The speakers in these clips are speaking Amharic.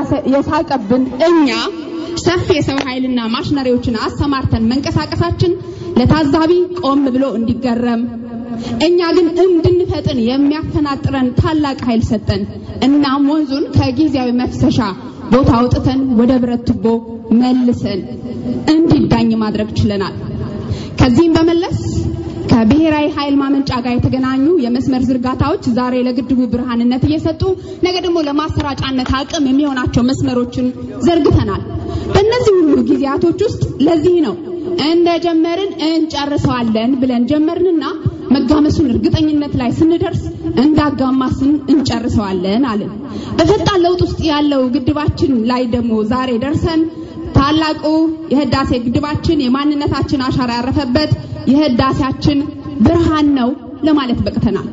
የሳቀብን እኛ ሰፊ የሰው ኃይልና ማሽነሪዎችን አሰማርተን መንቀሳቀሳችን ለታዛቢ ቆም ብሎ እንዲገረም እኛ ግን እንድንፈጥን የሚያፈናጥረን ታላቅ ኃይል ሰጠን። እናም ወንዙን ከጊዜያዊ መፍሰሻ ቦታ አውጥተን ወደ ብረት ቱቦ መልሰን እንዲዳኝ ማድረግ ችለናል። ከዚህም በመለስ ከብሔራዊ ኃይል ማመንጫ ጋር የተገናኙ የመስመር ዝርጋታዎች ዛሬ ለግድቡ ብርሃንነት እየሰጡ ነገ ደግሞ ለማሰራጫነት አቅም የሚሆናቸው መስመሮችን ዘርግተናል። በእነዚህ ሁሉ ጊዜያቶች ውስጥ ለዚህ ነው እንደጀመርን እንጨርሰዋለን ብለን ጀመርንና መጋመሱን እርግጠኝነት ላይ ስንደርስ እንዳጋማስን እንጨርሰዋለን አለን። በፈጣን ለውጥ ውስጥ ያለው ግድባችን ላይ ደግሞ ዛሬ ደርሰን ታላቁ የህዳሴ ግድባችን የማንነታችን አሻራ ያረፈበት የህዳሴያችን ብርሃን ነው ለማለት በቅተናል።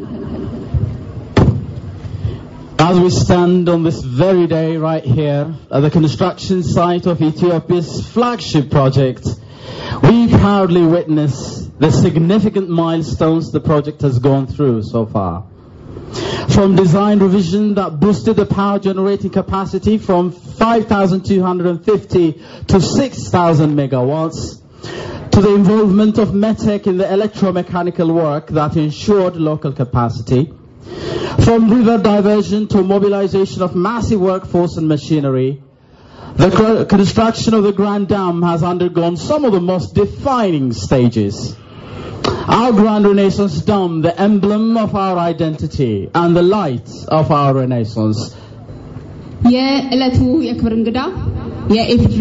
As we stand on this very day right here at the construction site of Ethiopia's flagship project, we proudly witness the significant milestones the project has gone through so far. From design revision that boosted the power generating capacity from 5,250 to 6,000 megawatts, to the involvement of METEC in the electromechanical work that ensured local capacity, from river diversion to mobilization of massive workforce and machinery, the cr- construction of the Grand Dam has undergone some of the most defining stages. Our Grand Renaissance Dam, the emblem of our identity and the light of our Renaissance. የዕለቱ የክብር እንግዳ የኢፌዴሪ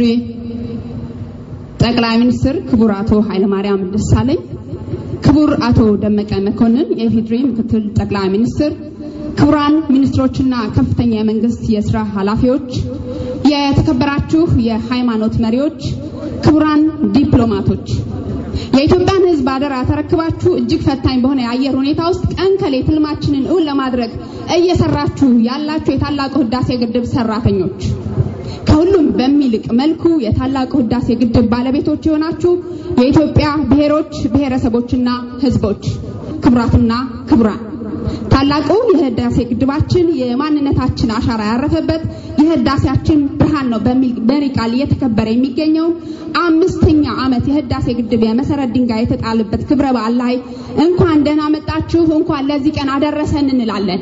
ጠቅላይ ሚኒስትር ክቡር አቶ ኃይለማርያም ደሳለኝ፣ ክቡር አቶ ደመቀ መኮንን የኢፌዴሪ ምክትል ጠቅላይ ሚኒስትር፣ ክቡራን ሚኒስትሮችና ከፍተኛ የመንግስት የስራ ኃላፊዎች፣ የተከበራችሁ የሃይማኖት መሪዎች፣ ክቡራን ዲፕሎማቶች የኢትዮጵያን ሕዝብ አደራ ተረክባችሁ እጅግ ፈታኝ በሆነ የአየር ሁኔታ ውስጥ ቀን ከሌት ህልማችንን እውን ለማድረግ እየሰራችሁ ያላችሁ የታላቁ ህዳሴ ግድብ ሰራተኞች ከሁሉም በሚልቅ መልኩ የታላቁ ህዳሴ ግድብ ባለቤቶች የሆናችሁ የኢትዮጵያ ብሔሮች ብሔረሰቦችና ህዝቦች ክቡራትና ክቡራን ታላቁ የህዳሴ ግድባችን የማንነታችን አሻራ ያረፈበት የህዳሴያችን ብርሃን ነው በሚል መሪ ቃል እየተከበረ የሚገኘው አምስተኛ ዓመት የህዳሴ ግድብ የመሰረት ድንጋይ የተጣለበት ክብረ በዓል ላይ እንኳን ደህና መጣችሁ፣ እንኳን ለዚህ ቀን አደረሰን እንላለን።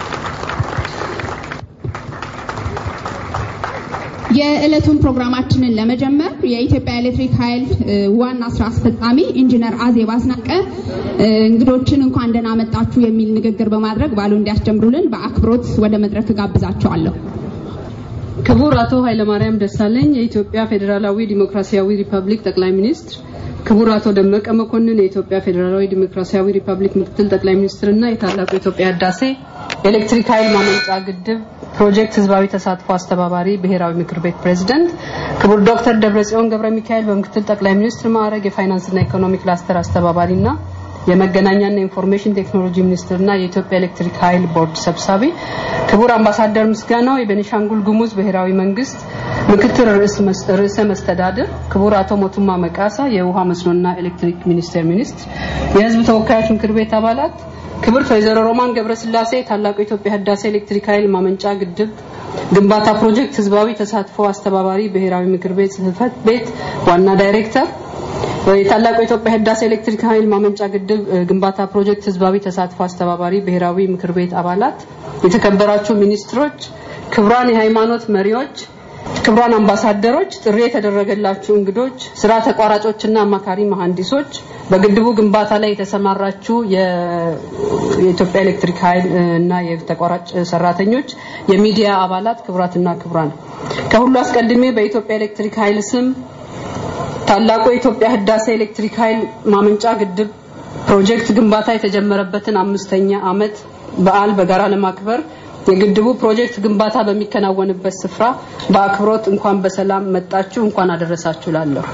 የዕለቱን ፕሮግራማችንን ለመጀመር የኢትዮጵያ ኤሌክትሪክ ኃይል ዋና ስራ አስፈጻሚ ኢንጂነር አዜብ አስናቀ እንግዶችን እንኳን ደህና መጣችሁ የሚል ንግግር በማድረግ ባሉ እንዲያስጀምሩልን በአክብሮት ወደ መድረክ ጋብዛቸዋለሁ። ክቡር አቶ ኃይለማርያም ደሳለኝ የኢትዮጵያ ፌዴራላዊ ዲሞክራሲያዊ ሪፐብሊክ ጠቅላይ ሚኒስትር፣ ክቡር አቶ ደመቀ መኮንን የኢትዮጵያ ፌዴራላዊ ዲሞክራሲያዊ ሪፐብሊክ ምክትል ጠቅላይ ሚኒስትርና የታላቁ የኢትዮጵያ ህዳሴ ኤሌክትሪክ ኃይል ማመንጫ ግድብ ፕሮጀክት ህዝባዊ ተሳትፎ አስተባባሪ ብሔራዊ ምክር ቤት ፕሬዝደንት፣ ክቡር ዶክተር ደብረጽዮን ገብረ ሚካኤል በምክትል ጠቅላይ ሚኒስትር ማዕረግ የፋይናንስና ኢኮኖሚ ክላስተር አስተባባሪና የመገናኛና ኢንፎርሜሽን ቴክኖሎጂ ሚኒስትርና የኢትዮጵያ ኤሌክትሪክ ኃይል ቦርድ ሰብሳቢ፣ ክቡር አምባሳደር ምስጋናው የቤኒሻንጉል ጉሙዝ ብሔራዊ መንግስት ምክትል ርዕሰ መስተዳድር፣ ክቡር አቶ ሞቱማ መቃሳ የውሃ መስኖና ኤሌክትሪክ ሚኒስቴር ሚኒስትር፣ የህዝብ ተወካዮች ምክር ቤት አባላት፣ ክብርት ወይዘሮ ሮማን ገብረስላሴ ታላቁ የኢትዮጵያ ህዳሴ ኤሌክትሪክ ኃይል ማመንጫ ግድብ ግንባታ ፕሮጀክት ህዝባዊ ተሳትፎ አስተባባሪ ብሔራዊ ምክር ቤት ጽህፈት ቤት ዋና ዳይሬክተር የታላቁ የኢትዮጵያ ህዳሴ ኤሌክትሪክ ኃይል ማመንጫ ግድብ ግንባታ ፕሮጀክት ህዝባዊ ተሳትፎ አስተባባሪ ብሔራዊ ምክር ቤት አባላት፣ የተከበራችሁ ሚኒስትሮች፣ ክቡራን የሃይማኖት መሪዎች፣ ክቡራን አምባሳደሮች፣ ጥሪ የተደረገላችሁ እንግዶች፣ ስራ ተቋራጮችና አማካሪ መሐንዲሶች፣ በግድቡ ግንባታ ላይ የተሰማራችሁ የኢትዮጵያ ኤሌክትሪክ ኃይል እና የተቋራጭ ሰራተኞች፣ የሚዲያ አባላት፣ ክቡራትና ክቡራን ከሁሉ አስቀድሜ በኢትዮጵያ ኤሌክትሪክ ኃይል ስም ታላቁ የኢትዮጵያ ህዳሴ ኤሌክትሪክ ኃይል ማመንጫ ግድብ ፕሮጀክት ግንባታ የተጀመረበትን አምስተኛ ዓመት በዓል በጋራ ለማክበር የግድቡ ፕሮጀክት ግንባታ በሚከናወንበት ስፍራ በአክብሮት እንኳን በሰላም መጣችሁ፣ እንኳን አደረሳችሁ ላለሁ።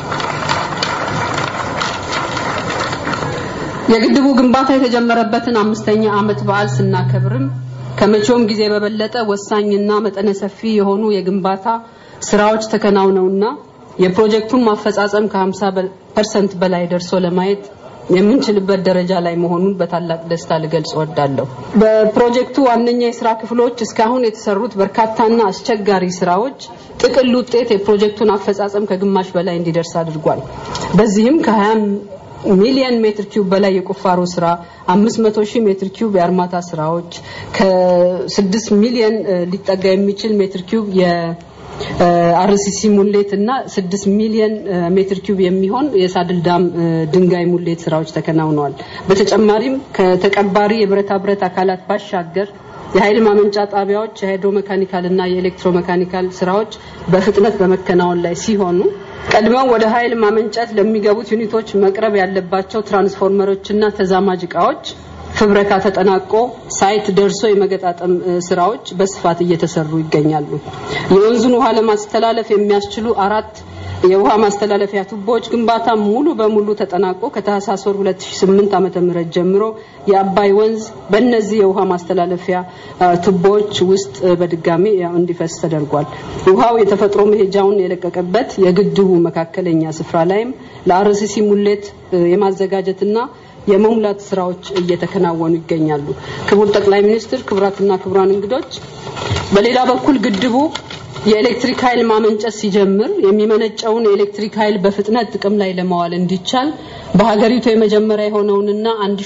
የግድቡ ግንባታ የተጀመረበትን አምስተኛ ዓመት በዓል ስናከብርም ከመቼውም ጊዜ በበለጠ ወሳኝና መጠነ ሰፊ የሆኑ የግንባታ ስራዎች ተከናውነውና የፕሮጀክቱን ማፈጻጸም ከ50 ፐርሰንት በላይ ደርሶ ለማየት የምንችልበት ደረጃ ላይ መሆኑን በታላቅ ደስታ ልገልጽ እወዳለሁ። በፕሮጀክቱ ዋነኛ የስራ ክፍሎች እስካሁን የተሰሩት በርካታና አስቸጋሪ ስራዎች ጥቅል ውጤት የፕሮጀክቱን አፈጻጸም ከግማሽ በላይ እንዲደርስ አድርጓል። በዚህም ከ20 ሚሊዮን ሜትር ኪዩብ በላይ የቁፋሮ ስራ፣ 500 ሺህ ሜትር ኪዩብ የአርማታ ስራዎች፣ ከ6 ሚሊዮን ሊጠጋ የሚችል ሜትር ኪዩብ የአርሲሲ ሙሌት እና 6 ሚሊዮን ሜትር ኪዩብ የሚሆን የሳድል ዳም ድንጋይ ሙሌት ስራዎች ተከናውነዋል። በተጨማሪም ከተቀባሪ የብረታ ብረት አካላት ባሻገር የኃይል ማመንጫ ጣቢያዎች የሃይድሮ መካኒካል እና የኤሌክትሮ መካኒካል ስራዎች በፍጥነት በመከናወን ላይ ሲሆኑ ቀድመው ወደ ኃይል ማመንጨት ለሚገቡት ዩኒቶች መቅረብ ያለባቸው ትራንስፎርመሮችና ተዛማጅ እቃዎች ፍብረካ ተጠናቆ ሳይት ደርሶ የመገጣጠም ስራዎች በስፋት እየተሰሩ ይገኛሉ። የወንዙን ውሃ ለማስተላለፍ የሚያስችሉ አራት የውሃ ማስተላለፊያ ቱቦዎች ግንባታ ሙሉ በሙሉ ተጠናቆ ከታህሳስ ወር 2008 ዓመተ ምህረት ጀምሮ የአባይ ወንዝ በእነዚህ የውሃ ማስተላለፊያ ቱቦዎች ውስጥ በድጋሚ እንዲፈስ ተደርጓል። ውሃው የተፈጥሮ መሄጃውን የለቀቀበት የግድቡ መካከለኛ ስፍራ ላይም ለአርሲሲ ሙሌት የማዘጋጀትና የመሙላት ስራዎች እየተከናወኑ ይገኛሉ። ክቡር ጠቅላይ ሚኒስትር፣ ክቡራትና ክቡራን እንግዶች፣ በሌላ በኩል ግድቡ የኤሌክትሪክ ኃይል ማመንጨት ሲጀምር የሚመነጨውን የኤሌክትሪክ ኃይል በፍጥነት ጥቅም ላይ ለማዋል እንዲቻል በሀገሪቱ የመጀመሪያ የሆነውንና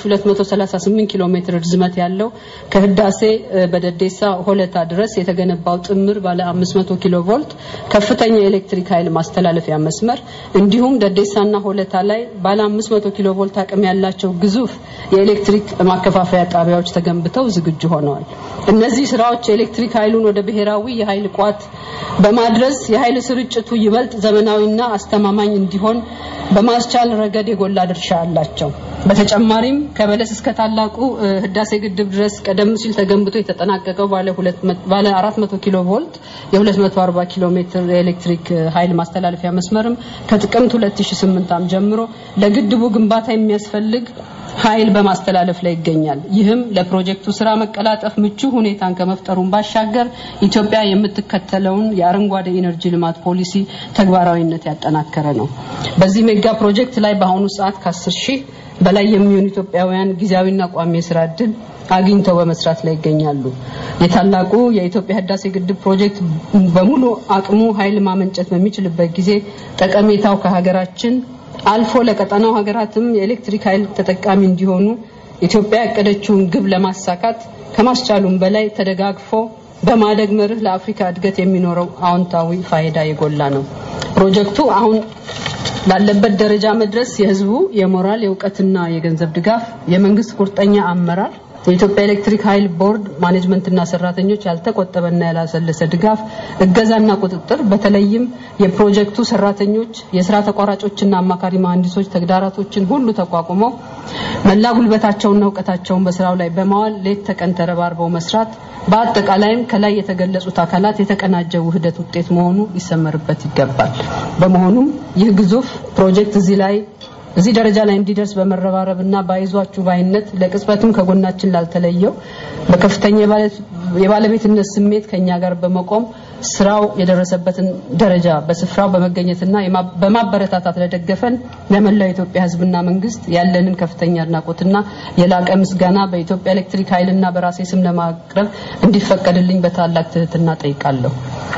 1238 ኪሎ ሜትር ርዝመት ያለው ከህዳሴ በደዴሳ ሆለታ ድረስ የተገነባው ጥምር ባለ 500 ኪሎ ቮልት ከፍተኛ የኤሌክትሪክ ኃይል ማስተላለፊያ መስመር እንዲሁም ደዴሳና ሆለታ ላይ ባለ 500 ኪሎ ቮልት አቅም ያላቸው ግዙፍ የኤሌክትሪክ ማከፋፈያ ጣቢያዎች ተገንብተው ዝግጁ ሆነዋል። እነዚህ ስራዎች የኤሌክትሪክ ኃይሉን ወደ ብሔራዊ የኃይል ቋት በማድረስ የኃይል ስርጭቱ ይበልጥ ዘመናዊና አስተማማኝ እንዲሆን በማስቻል ረገድ የጎላ ድርሻ አላቸው። በተጨማሪም ከበለስ እስከ ታላቁ ህዳሴ ግድብ ድረስ ቀደም ሲል ተገንብቶ የተጠናቀቀው ባለ 400 ኪሎ ቮልት የ240 ኪሎ ሜትር የኤሌክትሪክ ኃይል ማስተላለፊያ መስመርም ከጥቅምት 2008 ዓ.ም ጀምሮ ለግድቡ ግንባታ የሚያስፈልግ ኃይል በማስተላለፍ ላይ ይገኛል። ይህም ለፕሮጀክቱ ስራ መቀላጠፍ ምቹ ሁኔታን ከመፍጠሩን ባሻገር ኢትዮጵያ የምትከተለውን የአረንጓዴ ኢነርጂ ልማት ፖሊሲ ተግባራዊነት ያጠናከረ ነው። በዚህ ሜጋ ፕሮጀክት ላይ በአሁኑ ሰዓት ከ10 ሺህ በላይ የሚሆኑ ኢትዮጵያውያን ጊዜያዊና ቋሚ የስራ እድል አግኝተው በመስራት ላይ ይገኛሉ። የታላቁ የኢትዮጵያ ህዳሴ ግድብ ፕሮጀክት በሙሉ አቅሙ ኃይል ማመንጨት በሚችልበት ጊዜ ጠቀሜታው ከሀገራችን አልፎ ለቀጠናው ሀገራትም የኤሌክትሪክ ኃይል ተጠቃሚ እንዲሆኑ ኢትዮጵያ ያቀደችውን ግብ ለማሳካት ከማስቻሉም በላይ ተደጋግፎ በማደግ መርህ ለአፍሪካ እድገት የሚኖረው አዎንታዊ ፋይዳ የጎላ ነው። ፕሮጀክቱ አሁን ላለበት ደረጃ መድረስ የህዝቡ የሞራል የእውቀትና የገንዘብ ድጋፍ፣ የመንግስት ቁርጠኛ አመራር የኢትዮጵያ ኤሌክትሪክ ኃይል ቦርድ ማኔጅመንትና ሰራተኞች ያልተቆጠበና ያላሰለሰ ድጋፍ፣ እገዛና ቁጥጥር በተለይም የፕሮጀክቱ ሰራተኞች፣ የስራ ተቋራጮችና አማካሪ መሀንዲሶች ተግዳራቶችን ሁሉ ተቋቁመው መላ ጉልበታቸውና እውቀታቸውን በስራው ላይ በማዋል ሌት ተቀን ተረባርበው መስራት በአጠቃላይም ከላይ የተገለጹት አካላት የተቀናጀ ውህደት ውጤት መሆኑ ሊሰመርበት ይገባል። በመሆኑም ይህ ግዙፍ ፕሮጀክት እዚህ ላይ እዚህ ደረጃ ላይ እንዲደርስ በመረባረብና ባይዟችሁ ባይነት ለቅጽበትም ከጎናችን ላልተለየው በከፍተኛ የባለቤትነት ስሜት ከኛ ጋር በመቆም ስራው የደረሰበትን ደረጃ በስፍራው በመገኘትና በማበረታታት ለደገፈን ለመላው የኢትዮጵያ ሕዝብና መንግስት ያለንን ከፍተኛ አድናቆትና የላቀ ምስጋና በኢትዮጵያ ኤሌክትሪክ ኃይልና በራሴ ስም ለማቅረብ እንዲፈቀድልኝ በታላቅ ትህትና ጠይቃለሁ።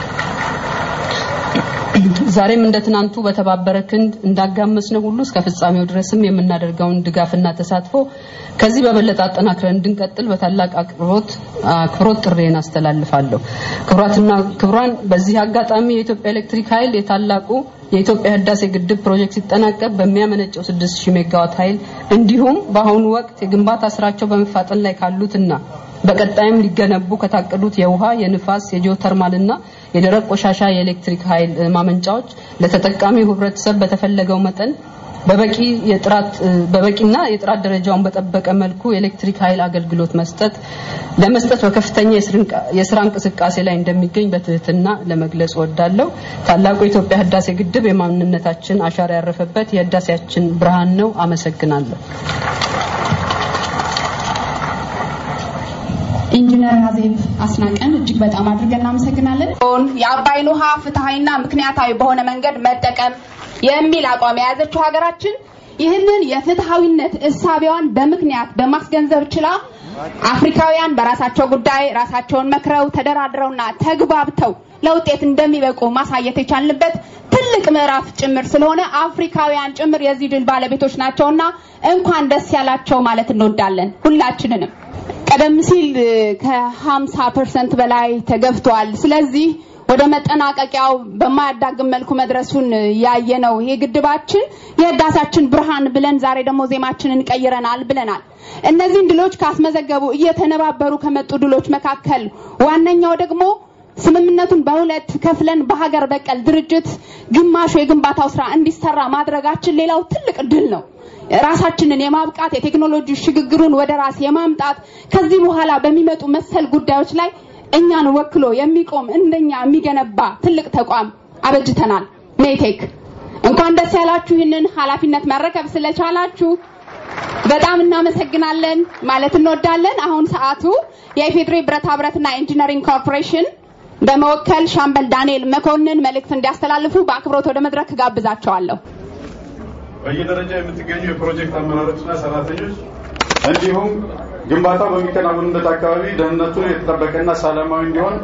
ዛሬም እንደ ትናንቱ በተባበረ ክንድ እንዳጋመስነው ሁሉ እስከ ፍጻሜው ድረስም የምናደርገውን ድጋፍና ተሳትፎ ከዚህ በበለጠ አጠናክረን እንድንቀጥል በታላቅ አክብሮት አክብሮት ጥሬን አስተላልፋለሁ። ክቡራትና ክቡራን፣ በዚህ አጋጣሚ የኢትዮጵያ ኤሌክትሪክ ኃይል የታላቁ የኢትዮጵያ ህዳሴ ግድብ ፕሮጀክት ሲጠናቀቅ በሚያመነጨው 6000 ሜጋዋት ኃይል እንዲሁም በአሁኑ ወቅት የግንባታ ስራቸው በመፋጠን ላይ ካሉትና በቀጣይም ሊገነቡ ከታቀዱት የውሃ፣ የንፋስ፣ የጂኦተርማልና የደረቅ ቆሻሻ የኤሌክትሪክ ኃይል ማመንጫዎች ለተጠቃሚው ህብረተሰብ በተፈለገው መጠን በበቂ የጥራት በበቂና የጥራት ደረጃውን በጠበቀ መልኩ የኤሌክትሪክ ኃይል አገልግሎት መስጠት ለመስጠት በከፍተኛ የስራ እንቅስቃሴ ላይ እንደሚገኝ በትህትና ለመግለጽ እወዳለሁ። ታላቁ የኢትዮጵያ ህዳሴ ግድብ የማንነታችን አሻራ ያረፈበት የህዳሴያችን ብርሃን ነው። አመሰግናለሁ። ኢንጂነር ሀዜብ አስናቀን እጅግ በጣም አድርገን እናመሰግናለን። የአባይን ውሃ ፍትሐዊና ምክንያታዊ በሆነ መንገድ መጠቀም የሚል አቋም የያዘችው ሀገራችን ይህንን የፍትሐዊነት እሳቤዋን በምክንያት በማስገንዘብ ችላ አፍሪካውያን በራሳቸው ጉዳይ ራሳቸውን መክረው ተደራድረውና ተግባብተው ለውጤት እንደሚበቁ ማሳየት የቻልንበት ትልቅ ምዕራፍ ጭምር ስለሆነ አፍሪካውያን ጭምር የዚህ ድል ባለቤቶች ናቸውና እንኳን ደስ ያላቸው ማለት እንወዳለን ሁላችንንም። ቀደም ሲል ከ50 ፐርሰንት በላይ ተገፍቷል። ስለዚህ ወደ መጠናቀቂያው በማያዳግም መልኩ መድረሱን ያየ ነው። ይሄ ግድባችን የህዳሴያችን ብርሃን ብለን ዛሬ ደግሞ ዜማችንን ቀይረናል ብለናል። እነዚህን ድሎች ካስመዘገቡ እየተነባበሩ ከመጡ ድሎች መካከል ዋነኛው ደግሞ ስምምነቱን በሁለት ከፍለን በሀገር በቀል ድርጅት ግማሹ የግንባታው ስራ እንዲሰራ ማድረጋችን ሌላው ትልቅ ድል ነው። ራሳችንን የማብቃት የቴክኖሎጂ ሽግግሩን ወደ ራስ የማምጣት ከዚህ በኋላ በሚመጡ መሰል ጉዳዮች ላይ እኛን ወክሎ የሚቆም እንደኛ የሚገነባ ትልቅ ተቋም አበጅተናል። ሜቴክ እንኳን ደስ ያላችሁ። ይህንን ኃላፊነት መረከብ ስለቻላችሁ በጣም እናመሰግናለን ማለት እንወዳለን። አሁን ሰዓቱ የኢፌድሪ ብረታ ብረትና ኢንጂነሪንግ ኮርፖሬሽን በመወከል ሻምበል ዳንኤል መኮንን መልእክት እንዲያስተላልፉ በአክብሮት ወደ መድረክ ጋብዛቸዋለሁ። በየደረጃ የምትገኙ የፕሮጀክት አመራሮችና ሰራተኞች እንዲሁም ግንባታው በሚከናወንበት አካባቢ ደህንነቱ የተጠበቀና ሰላማዊ እንዲሆን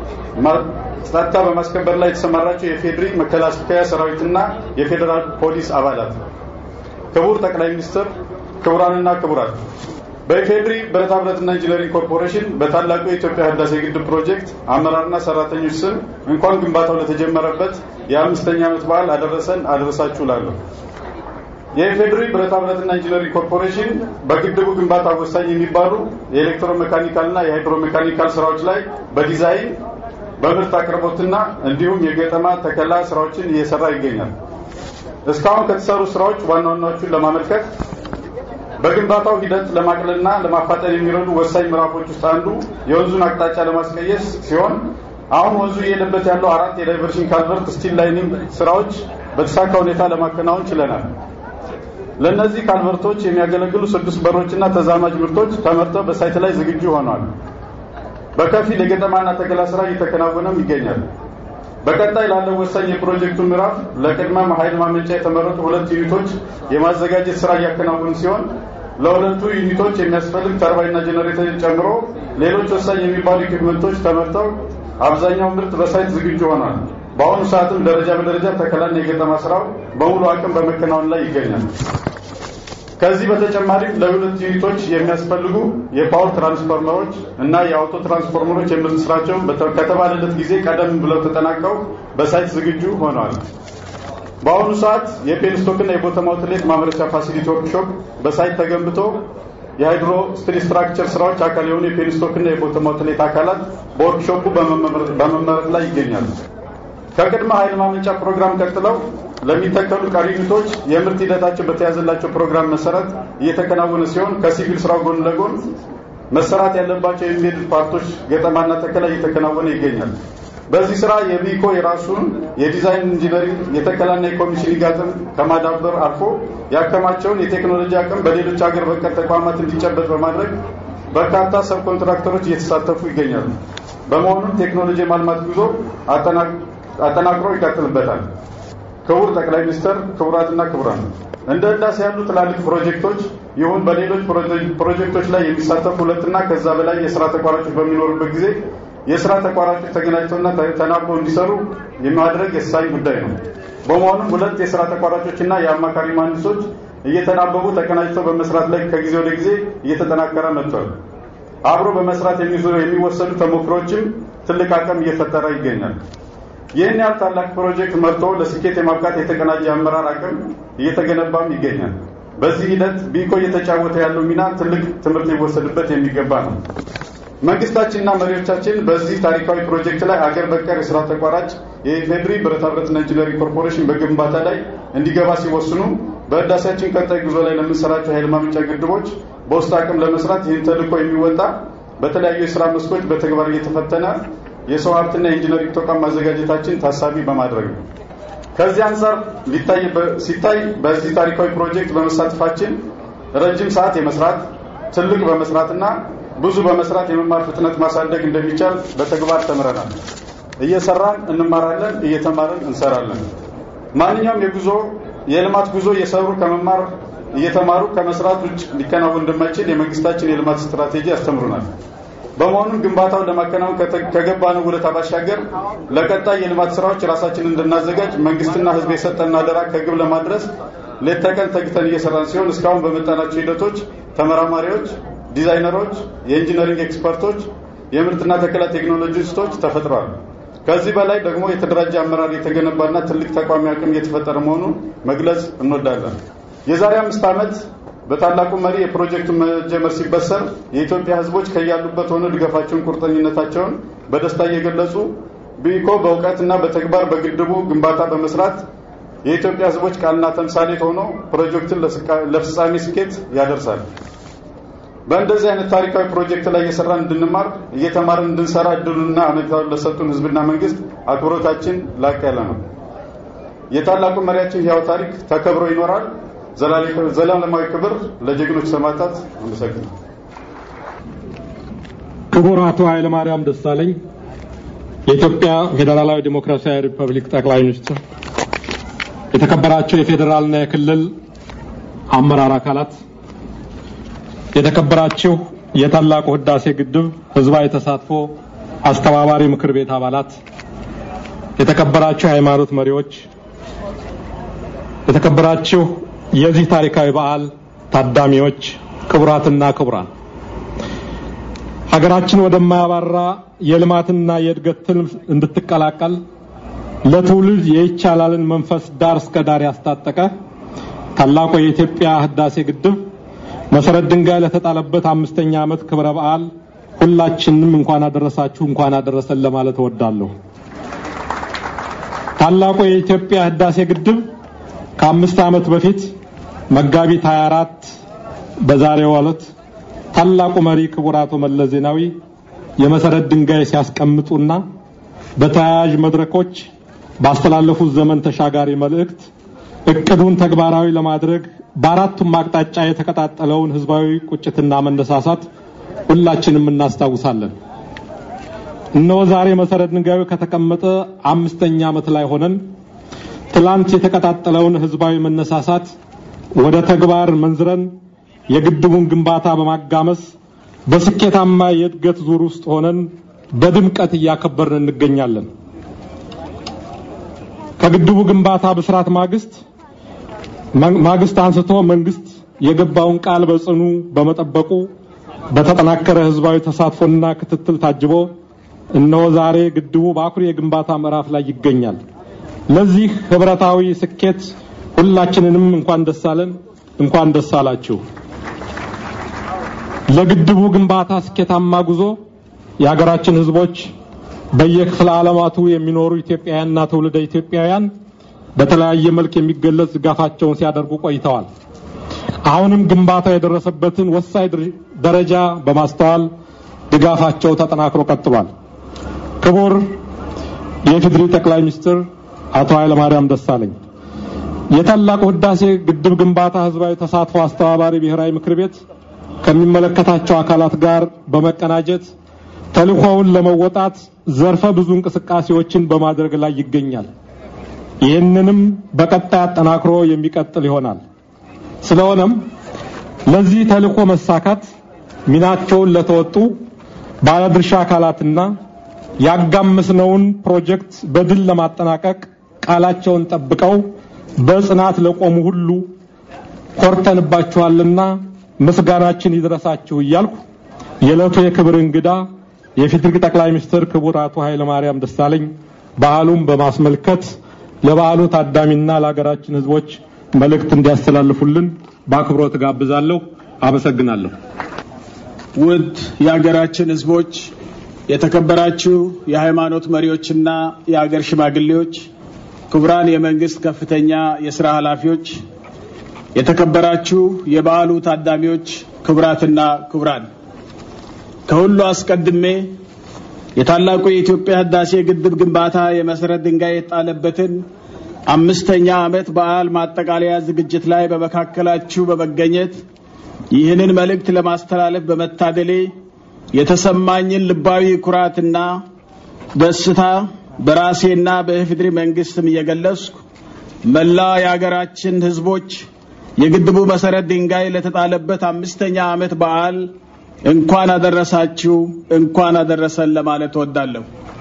ጸጥታ በማስከበር ላይ የተሰማራቸው የፌዴሪ መከላከያ ሰራዊትና የፌዴራል ፖሊስ አባላት፣ ክቡር ጠቅላይ ሚኒስትር፣ ክቡራንና ክቡራት በኢፌድሪ ብረታ ብረትና ኢንጂነሪንግ ኮርፖሬሽን በታላቁ የኢትዮጵያ ህዳሴ ግድብ ፕሮጀክት አመራርና ሰራተኞች ስም እንኳን ግንባታው ለተጀመረበት የአምስተኛ ዓመት በዓል አደረሰን አደረሳችሁ ላለሁ። የኢፌድሪ ብረታ ብረትና ኢንጂነሪንግ ኮርፖሬሽን በግድቡ ግንባታ ወሳኝ የሚባሉ የኤሌክትሮ ሜካኒካልና የሃይድሮ ሜካኒካል ስራዎች ላይ በዲዛይን በምርት አቅርቦትና እንዲሁም የገጠማ ተከላ ስራዎችን እየሰራ ይገኛል። እስካሁን ከተሰሩ ስራዎች ዋና ዋናዎቹን ለማመልከት በግንባታው ሂደት ለማቅለልና ለማፋጠን የሚረዱ ወሳኝ ምዕራፎች ውስጥ አንዱ የወንዙን አቅጣጫ ለማስቀየስ ሲሆን አሁን ወንዙ እየሄደበት ያለው አራት የዳይቨርሽን ካልቨርት ስቲል ላይኒንግ ስራዎች በተሳካ ሁኔታ ለማከናወን ችለናል። ለእነዚህ ካልቨርቶች የሚያገለግሉ ስድስት በሮችና ተዛማጅ ምርቶች ተመርተው በሳይት ላይ ዝግጁ ሆነዋል። በከፊል የገጠማና ተከላ ስራ እየተከናወነም ይገኛል። በቀጣይ ላለው ወሳኝ የፕሮጀክቱ ምዕራፍ ለቅድመ ኃይል ማመንጫ የተመረጡ ሁለት ዩኒቶች የማዘጋጀት ስራ እያከናወኑ ሲሆን ለሁለቱ ዩኒቶች የሚያስፈልግ ተርባይና ጄኔሬተር ጨምሮ ሌሎች ወሳኝ የሚባሉ ኢኩፕመንቶች ተመርተው አብዛኛው ምርት በሳይት ዝግጁ ሆኗል። በአሁኑ ሰዓትም ደረጃ በደረጃ ተከላና የገጠማ ስራው በሙሉ አቅም በመከናወን ላይ ይገኛል። ከዚህ በተጨማሪም ለሁለት ዩኒቶች የሚያስፈልጉ የፓወር ትራንስፎርመሮች እና የአውቶ ትራንስፎርመሮች የምርት ስራቸው ከተባለለት ጊዜ ቀደም ብለው ተጠናቀው በሳይት ዝግጁ ሆነዋል። በአሁኑ ሰዓት የፔንስቶክና የቦተም አውትሌት ማምረቻ ፋሲሊቲ ወርክሾፕ በሳይት ተገንብቶ የሃይድሮ ስትሪ ስትራክቸር ስራዎች አካል የሆኑ የፔንስቶክና የቦተም አውትሌት አካላት በወርክሾፑ በመመረጥ ላይ ይገኛሉ። ከቅድመ ኃይል ማመንጫ ፕሮግራም ቀጥለው ለሚተከሉ ቀሪ ዩኒቶች የምርት ሂደታቸው በተያዘላቸው ፕሮግራም መሰረት እየተከናወነ ሲሆን ከሲቪል ስራው ጎን ለጎን መሰራት ያለባቸው የሚሄድ ፓርቶች ገጠማና ተከላ እየተከናወነ ይገኛል። በዚህ ስራ የቢኮ የራሱን የዲዛይን ኢንጂነሪንግ የተከላና የኮሚሽኒንግ አቅም ከማዳበር አልፎ ያከማቸውን የቴክኖሎጂ አቅም በሌሎች ሀገር በቀል ተቋማት እንዲጨበጥ በማድረግ በርካታ ሰብ ኮንትራክተሮች እየተሳተፉ ይገኛሉ። በመሆኑም ቴክኖሎጂ የማልማት ጉዞ አጠናክሮ ይቀጥልበታል። ክቡር ጠቅላይ ሚኒስትር፣ ክቡራትና ክቡራን እንደ ህዳሴ ያሉ ትላልቅ ፕሮጀክቶች ይሁን በሌሎች ፕሮጀክቶች ላይ የሚሳተፉ ሁለትና ከዛ በላይ የስራ ተቋራጮች በሚኖሩበት ጊዜ የስራ ተቋራጮች ተገናኝተውና ተናበው እንዲሰሩ የማድረግ የሳኝ ጉዳይ ነው። በመሆኑም ሁለት የስራ ተቋራጮችና የአማካሪ መሀንዲሶች እየተናበቡ ተቀናጅተው በመስራት ላይ ከጊዜ ወደ ጊዜ እየተጠናከረ መጥቷል። አብሮ በመስራት የሚወሰዱ ተሞክሮችም ትልቅ አቅም እየፈጠረ ይገኛል። ይህን ያህል ታላቅ ፕሮጀክት መርቶ ለስኬት የማብቃት የተቀናጀ አመራር አቅም እየተገነባም ይገኛል። በዚህ ሂደት ቢኮ እየተጫወተ ያለው ሚና ትልቅ ትምህርት ሊወሰድበት የሚገባ ነው። መንግስታችንና መሪዎቻችን በዚህ ታሪካዊ ፕሮጀክት ላይ አገር በቀል የስራ ተቋራጭ የኢፌድሪ ብረታ ብረትና ኢንጂነሪንግ ኮርፖሬሽን በግንባታ ላይ እንዲገባ ሲወስኑ በህዳሴያችን ቀጣይ ጉዞ ላይ ለምንሰራቸው ኃይል ማመንጫ ግድቦች በውስጥ አቅም ለመስራት ይህን ተልዕኮ የሚወጣ በተለያዩ የስራ መስኮች በተግባር እየተፈተነ የሰው ሀብትና የኢንጂነሪንግ ተቋም ማዘጋጀታችን ታሳቢ በማድረግ ነው። ከዚህ አንጻር ሲታይ በዚህ ታሪካዊ ፕሮጀክት በመሳተፋችን ረጅም ሰዓት የመስራት ትልቅ በመስራትና ብዙ በመስራት የመማር ፍጥነት ማሳደግ እንደሚቻል በተግባር ተምረናል። እየሰራን እንማራለን፣ እየተማርን እንሰራለን። ማንኛውም የጉዞ የልማት ጉዞ እየሰሩ ከመማር እየተማሩ ከመስራት ውጭ ሊከናወን እንደማይችል የመንግስታችን የልማት ስትራቴጂ ያስተምሩናል። በመሆኑም ግንባታው ለማከናወን ከገባነው ውለታ ባሻገር ለቀጣይ የልማት ስራዎች ራሳችንን እንድናዘጋጅ መንግስትና ህዝብ የሰጠን አደራ ከግብ ለማድረስ ሌት ተቀን ተግተን እየሰራን ሲሆን እስካሁን በመጣናቸው ሂደቶች ተመራማሪዎች፣ ዲዛይነሮች፣ የኢንጂነሪንግ ኤክስፐርቶች፣ የምርትና ተከላ ቴክኖሎጂስቶች ተፈጥረዋል። ከዚህ በላይ ደግሞ የተደራጀ አመራር የተገነባና ትልቅ ተቋሚ አቅም እየተፈጠረ መሆኑን መግለጽ እንወዳለን። የዛሬ አምስት ዓመት በታላቁ መሪ የፕሮጀክቱ መጀመር ሲበሰር የኢትዮጵያ ህዝቦች ከያሉበት ሆነው ድጋፋቸውን፣ ቁርጠኝነታቸውን በደስታ እየገለጹ ቢኮ በእውቀትና በተግባር በግድቡ ግንባታ በመስራት የኢትዮጵያ ህዝቦች ቃልና ተምሳሌት ሆኖ ፕሮጀክቱን ለፍጻሜ ስኬት ያደርሳል። በእንደዚህ አይነት ታሪካዊ ፕሮጀክት ላይ እየሰራን እንድንማር እየተማርን እንድንሰራ እድሉና አመኔታውን ለሰጡን ህዝብና መንግስት አክብሮታችን ላቅ ያለ ነው። የታላቁ መሪያችን ህያው ታሪክ ተከብሮ ይኖራል። ዘላለማዊ ክብር ለጀግኖች ሰማዕታት። አመሰግናለሁ። ክቡር አቶ ኃይለማርያም ደሳለኝ የኢትዮጵያ ፌዴራላዊ ዴሞክራሲያዊ ሪፐብሊክ ጠቅላይ ሚኒስትር፣ የተከበራቸው የፌዴራልና የክልል አመራር አካላት፣ የተከበራችሁ የታላቁ ህዳሴ ግድብ ህዝባዊ ተሳትፎ አስተባባሪ ምክር ቤት አባላት፣ የተከበራችሁ የሃይማኖት መሪዎች፣ የተከበራችሁ የዚህ ታሪካዊ በዓል ታዳሚዎች፣ ክቡራትና ክቡራን ሀገራችን ወደማያባራ የልማትና የእድገት ትልም እንድትቀላቀል ለትውልድ የይቻላልን መንፈስ ዳር እስከ ዳር ያስታጠቀ ታላቁ የኢትዮጵያ ህዳሴ ግድብ መሰረት ድንጋይ ለተጣለበት አምስተኛ ዓመት ክብረ በዓል ሁላችንም እንኳን አደረሳችሁ እንኳን አደረሰን ለማለት እወዳለሁ። ታላቁ የኢትዮጵያ ህዳሴ ግድብ ከአምስት ዓመት በፊት መጋቢት 24 በዛሬው ዕለት ታላቁ መሪ ክቡር አቶ መለስ ዜናዊ የመሰረት ድንጋይ ሲያስቀምጡና በተያያዥ መድረኮች ባስተላለፉት ዘመን ተሻጋሪ መልእክት እቅዱን ተግባራዊ ለማድረግ በአራቱም አቅጣጫ የተቀጣጠለውን ህዝባዊ ቁጭትና መነሳሳት ሁላችንም እናስታውሳለን። እነሆ ዛሬ መሰረት ድንጋዩ ከተቀመጠ አምስተኛ ዓመት ላይ ሆነን ትላንት የተቀጣጠለውን ህዝባዊ መነሳሳት ወደ ተግባር መንዝረን የግድቡን ግንባታ በማጋመስ በስኬታማ የእድገት ዙር ውስጥ ሆነን በድምቀት እያከበርን እንገኛለን። ከግድቡ ግንባታ ብስራት ማግስት ማግስት አንስቶ መንግስት የገባውን ቃል በጽኑ በመጠበቁ በተጠናከረ ህዝባዊ ተሳትፎና ክትትል ታጅቦ እነሆ ዛሬ ግድቡ በአኩሪ የግንባታ ምዕራፍ ላይ ይገኛል። ለዚህ ህብረታዊ ስኬት ሁላችንንም እንኳን ደስ አለን፣ እንኳን ደስ አላችሁ። ለግድቡ ግንባታ ስኬታማ ጉዞ የሀገራችን ህዝቦች በየክፍለ ዓለማቱ የሚኖሩ ኢትዮጵያውያንና ትውልደ ኢትዮጵያውያን በተለያየ መልክ የሚገለጽ ድጋፋቸውን ሲያደርጉ ቆይተዋል። አሁንም ግንባታው የደረሰበትን ወሳኝ ደረጃ በማስተዋል ድጋፋቸው ተጠናክሮ ቀጥሏል። ክቡር የኢፌዴሪ ጠቅላይ ሚኒስትር አቶ ኃይለማርያም ደሳለኝ የታላቁ ህዳሴ ግድብ ግንባታ ህዝባዊ ተሳትፎ አስተባባሪ ብሔራዊ ምክር ቤት ከሚመለከታቸው አካላት ጋር በመቀናጀት ተልእኮውን ለመወጣት ዘርፈ ብዙ እንቅስቃሴዎችን በማድረግ ላይ ይገኛል። ይህንንም በቀጣይ አጠናክሮ የሚቀጥል ይሆናል። ስለሆነም ለዚህ ተልእኮ መሳካት ሚናቸውን ለተወጡ ባለድርሻ አካላትና ያጋመስነውን ፕሮጀክት በድል ለማጠናቀቅ ቃላቸውን ጠብቀው በጽናት ለቆሙ ሁሉ ኮርተንባችኋልና ምስጋናችን ይድረሳችሁ እያልኩ የዕለቱ የክብር እንግዳ የፌዴሪ ጠቅላይ ሚኒስትር ክቡር አቶ ኃይለማርያም ደሳለኝ በዓሉን በማስመልከት ለበዓሉ ታዳሚና ለሀገራችን ህዝቦች መልእክት እንዲያስተላልፉልን በአክብሮት ጋብዛለሁ። አመሰግናለሁ። ውድ የሀገራችን ህዝቦች፣ የተከበራችሁ የሃይማኖት መሪዎችና የሀገር ሽማግሌዎች፣ ክቡራን የመንግስት ከፍተኛ የስራ ኃላፊዎች፣ የተከበራችሁ የበዓሉ ታዳሚዎች፣ ክቡራትና ክቡራን፣ ከሁሉ አስቀድሜ የታላቁ የኢትዮጵያ ህዳሴ ግድብ ግንባታ የመሰረት ድንጋይ የጣለበትን አምስተኛ ዓመት በዓል ማጠቃለያ ዝግጅት ላይ በመካከላችሁ በመገኘት ይህንን መልእክት ለማስተላለፍ በመታደሌ የተሰማኝን ልባዊ ኩራትና ደስታ በራሴና በኢፌዴሪ መንግስትም እየገለጽኩ መላ የሀገራችን ህዝቦች የግድቡ መሰረት ድንጋይ ለተጣለበት አምስተኛ ዓመት በዓል እንኳን አደረሳችሁ እንኳን አደረሰን ለማለት እወዳለሁ።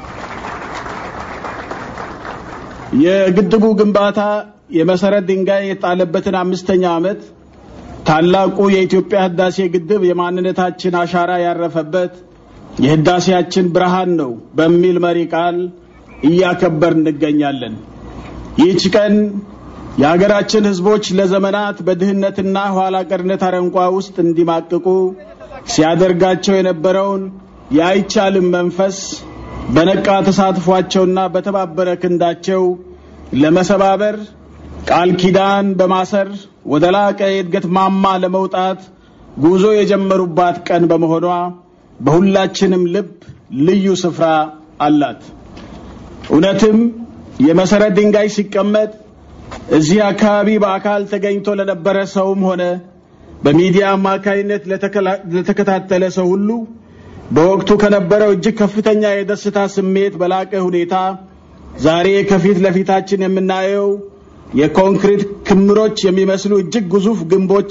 የግድቡ ግንባታ የመሰረት ድንጋይ የተጣለበትን አምስተኛ ዓመት ታላቁ የኢትዮጵያ ህዳሴ ግድብ የማንነታችን አሻራ ያረፈበት የህዳሴያችን ብርሃን ነው በሚል መሪ ቃል እያከበር እንገኛለን። ይህች ቀን የሀገራችን ህዝቦች ለዘመናት በድህነትና ኋላ ቀርነት አረንቋ ውስጥ እንዲማቅቁ ሲያደርጋቸው የነበረውን የአይቻልም መንፈስ በነቃ ተሳትፏቸውና በተባበረ ክንዳቸው ለመሰባበር ቃል ኪዳን በማሰር ወደ ላቀ የእድገት ማማ ለመውጣት ጉዞ የጀመሩባት ቀን በመሆኗ በሁላችንም ልብ ልዩ ስፍራ አላት። እውነትም የመሰረት ድንጋይ ሲቀመጥ እዚህ አካባቢ በአካል ተገኝቶ ለነበረ ሰውም ሆነ በሚዲያ አማካይነት ለተከታተለ ሰው ሁሉ በወቅቱ ከነበረው እጅግ ከፍተኛ የደስታ ስሜት በላቀ ሁኔታ ዛሬ ከፊት ለፊታችን የምናየው የኮንክሪት ክምሮች የሚመስሉ እጅግ ግዙፍ ግንቦች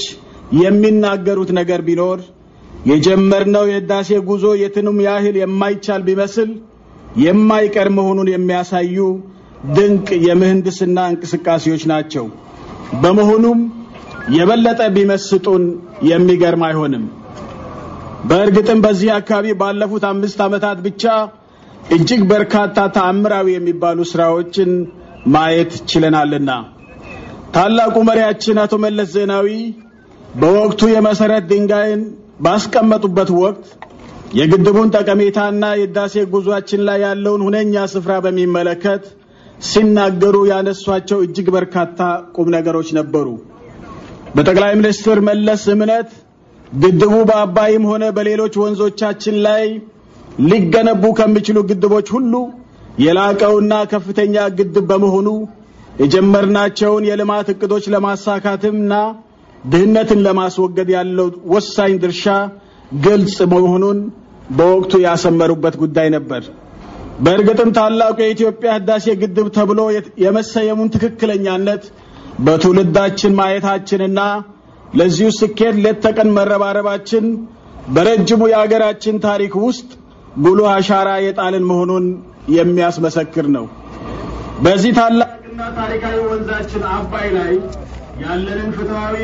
የሚናገሩት ነገር ቢኖር የጀመርነው የህዳሴ ጉዞ የትንም ያህል የማይቻል ቢመስል የማይቀር መሆኑን የሚያሳዩ ድንቅ የምህንድስና እንቅስቃሴዎች ናቸው። በመሆኑም የበለጠ ቢመስጡን የሚገርም አይሆንም። በእርግጥም በዚህ አካባቢ ባለፉት አምስት ዓመታት ብቻ እጅግ በርካታ ተአምራዊ የሚባሉ ስራዎችን ማየት ችለናልና ታላቁ መሪያችን አቶ መለስ ዜናዊ በወቅቱ የመሰረት ድንጋይን ባስቀመጡበት ወቅት የግድቡን ጠቀሜታና የህዳሴ ጉዟችን ላይ ያለውን ሁነኛ ስፍራ በሚመለከት ሲናገሩ ያነሷቸው እጅግ በርካታ ቁም ነገሮች ነበሩ። በጠቅላይ ሚኒስትር መለስ እምነት ግድቡ በአባይም ሆነ በሌሎች ወንዞቻችን ላይ ሊገነቡ ከሚችሉ ግድቦች ሁሉ የላቀውና ከፍተኛ ግድብ በመሆኑ የጀመርናቸውን የልማት እቅዶች ለማሳካትምና ድህነትን ለማስወገድ ያለው ወሳኝ ድርሻ ግልጽ መሆኑን በወቅቱ ያሰመሩበት ጉዳይ ነበር። በእርግጥም ታላቁ የኢትዮጵያ ህዳሴ ግድብ ተብሎ የመሰየሙን ትክክለኛነት በትውልዳችን ማየታችንና ለዚሁ ስኬት ሌት ተቀን መረባረባችን በረጅሙ የአገራችን ታሪክ ውስጥ ጉልህ አሻራ የጣልን መሆኑን የሚያስመሰክር ነው። በዚህ ታላቅና ታሪካዊ ወንዛችን አባይ ላይ ያለንን ፍትሐዊ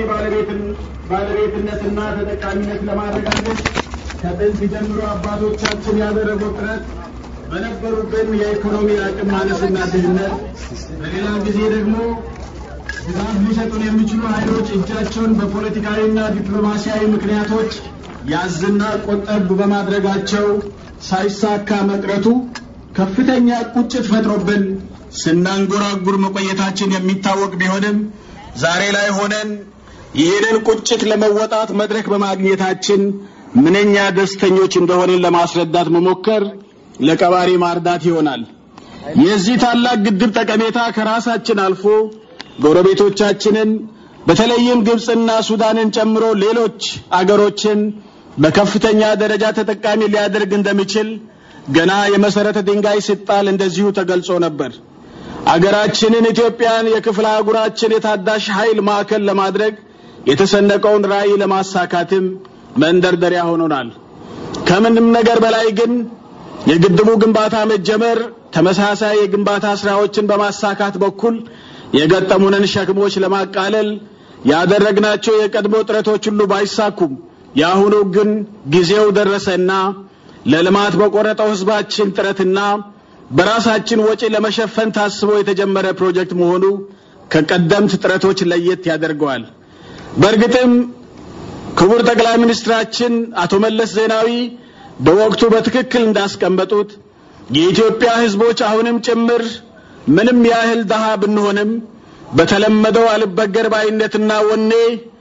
ባለቤትነትና ተጠቃሚነት ለማረጋገጥ ከጥንት ጀምሮ አባቶቻችን ያደረጉት ጥረት በነበሩብን የኢኮኖሚ አቅም ማነስና ድህነት፣ በሌላ ጊዜ ደግሞ ድጋፍ ሊሰጡን የሚችሉ ኃይሎች እጃቸውን በፖለቲካዊና ዲፕሎማሲያዊ ምክንያቶች ያዝና ቆጠብ በማድረጋቸው ሳይሳካ መቅረቱ ከፍተኛ ቁጭት ፈጥሮብን ስናንጎራጉር መቆየታችን የሚታወቅ ቢሆንም ዛሬ ላይ ሆነን ይህንን ቁጭት ለመወጣት መድረክ በማግኘታችን ምንኛ ደስተኞች እንደሆንን ለማስረዳት መሞከር ለቀባሪ ማርዳት ይሆናል። የዚህ ታላቅ ግድብ ጠቀሜታ ከራሳችን አልፎ ጎረቤቶቻችንን በተለይም ግብፅና ሱዳንን ጨምሮ ሌሎች አገሮችን በከፍተኛ ደረጃ ተጠቃሚ ሊያደርግ እንደሚችል ገና የመሰረተ ድንጋይ ሲጣል እንደዚሁ ተገልጾ ነበር። አገራችንን ኢትዮጵያን የክፍለ አህጉራችን የታዳሽ ኃይል ማዕከል ለማድረግ የተሰነቀውን ራዕይ ለማሳካትም መንደርደሪያ ሆኖናል። ከምንም ነገር በላይ ግን የግድቡ ግንባታ መጀመር ተመሳሳይ የግንባታ ስራዎችን በማሳካት በኩል የገጠሙንን ሸክሞች ለማቃለል ያደረግናቸው የቀድሞ ጥረቶች ሁሉ ባይሳኩም የአሁኑ ግን ጊዜው ደረሰና ለልማት በቆረጠው ህዝባችን ጥረትና በራሳችን ወጪ ለመሸፈን ታስቦ የተጀመረ ፕሮጀክት መሆኑ ከቀደምት ጥረቶች ለየት ያደርገዋል። በእርግጥም ክቡር ጠቅላይ ሚኒስትራችን አቶ መለስ ዜናዊ በወቅቱ በትክክል እንዳስቀመጡት የኢትዮጵያ ህዝቦች አሁንም ጭምር ምንም ያህል ደሃ ብንሆንም በተለመደው አልበገር ባይነትና ወኔ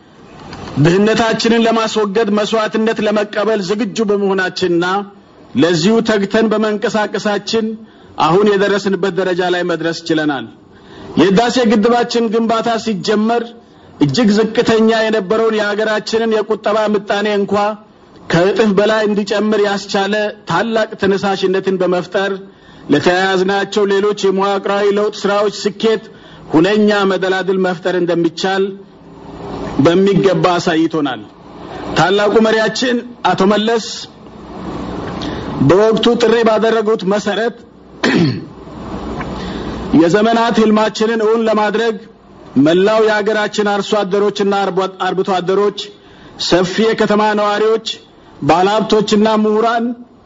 ድህነታችንን ለማስወገድ መስዋዕትነት ለመቀበል ዝግጁ በመሆናችንና ለዚሁ ተግተን በመንቀሳቀሳችን አሁን የደረስንበት ደረጃ ላይ መድረስ ችለናል። የህዳሴ ግድባችን ግንባታ ሲጀመር እጅግ ዝቅተኛ የነበረውን የሀገራችንን የቁጠባ ምጣኔ እንኳ ከእጥፍ በላይ እንዲጨምር ያስቻለ ታላቅ ተነሳሽነትን በመፍጠር ለተያያዝናቸው ሌሎች የመዋቅራዊ ለውጥ ስራዎች ስኬት ሁነኛ መደላድል መፍጠር እንደሚቻል በሚገባ አሳይቶናል። ታላቁ መሪያችን አቶ መለስ በወቅቱ ጥሪ ባደረጉት መሰረት የዘመናት ህልማችንን እውን ለማድረግ መላው የሀገራችን አርሶ አደሮችና አርብቶ አደሮች፣ ሰፊ የከተማ ነዋሪዎች፣ ባለሀብቶችና ምሁራን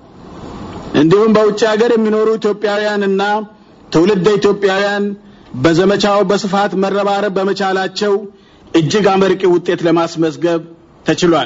እንዲሁም በውጭ ሀገር የሚኖሩ ኢትዮጵያውያንና ትውልደ ኢትዮጵያውያን በዘመቻው በስፋት መረባረብ በመቻላቸው እጅግ አመርቂ ውጤት ለማስመዝገብ ተችሏል።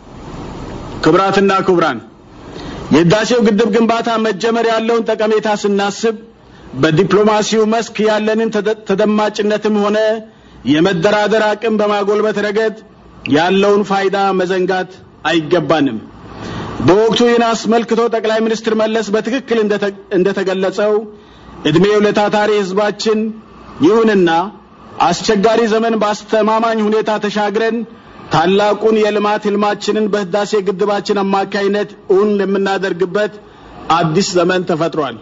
ክቡራትና ክቡራን የህዳሴው ግድብ ግንባታ መጀመር ያለውን ጠቀሜታ ስናስብ በዲፕሎማሲው መስክ ያለንን ተደማጭነትም ሆነ የመደራደር አቅም በማጎልበት ረገድ ያለውን ፋይዳ መዘንጋት አይገባንም። በወቅቱ ይህን አስመልክቶ ጠቅላይ ሚኒስትር መለስ በትክክል እንደተገለጸው እድሜው ለታታሪ ህዝባችን ይሁንና አስቸጋሪ ዘመን በአስተማማኝ ሁኔታ ተሻግረን ታላቁን የልማት ህልማችንን በህዳሴ ግድባችን አማካይነት እውን የምናደርግበት አዲስ ዘመን ተፈጥሯል።